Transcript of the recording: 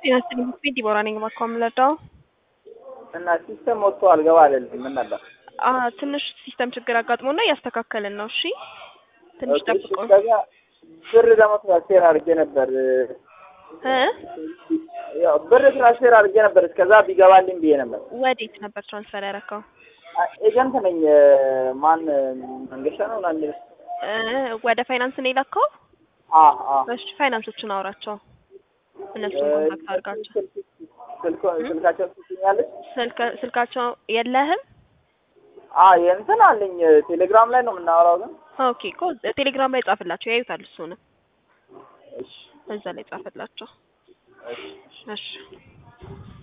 ጤና ይስጥልኝ ስሜ ዲቦራ ነኝ። እባክዎ የምንረዳው እና ሲስተም ወጥቶ አልገባ አለልኝ። ምን ነበር? አ ትንሽ ሲስተም ችግር አጋጥሞና እያስተካከልን ነው። እሺ ትንሽ ኦኬ፣ ጠብቆ ከዛ ብር ደግሞ ትራንስፌር አድርጌ ነበር እ ያው ብር ትራንስፌር አድርጌ ነበር እስከዛ ቢገባልኝ ብዬ ነበር። ወዴት ነበር ትራንስፈር ያደረከው? አ- ኤጀንት ነኝ። ማን መንገሻ ነው ምናምን የሚለው? እ ወደ ፋይናንስ ነው የላከው? አ አ እሺ ፋይናንሶችን አውራቸው፣ እነሱን ኮንታክት አድርጋቸው። ስልክ ስልካቸውን ትገኛለች? ስልክ ስልካቸው የለህም? አ የእንትን አለኝ ቴሌግራም ላይ ነው የምናወራው ግን ኦኬ እኮ ቴሌግራም ላይ ጻፍላቸው፣ ያዩታል። እሱንም እሺ እዛ ላይ ጻፍላቸው። እሺ እሺ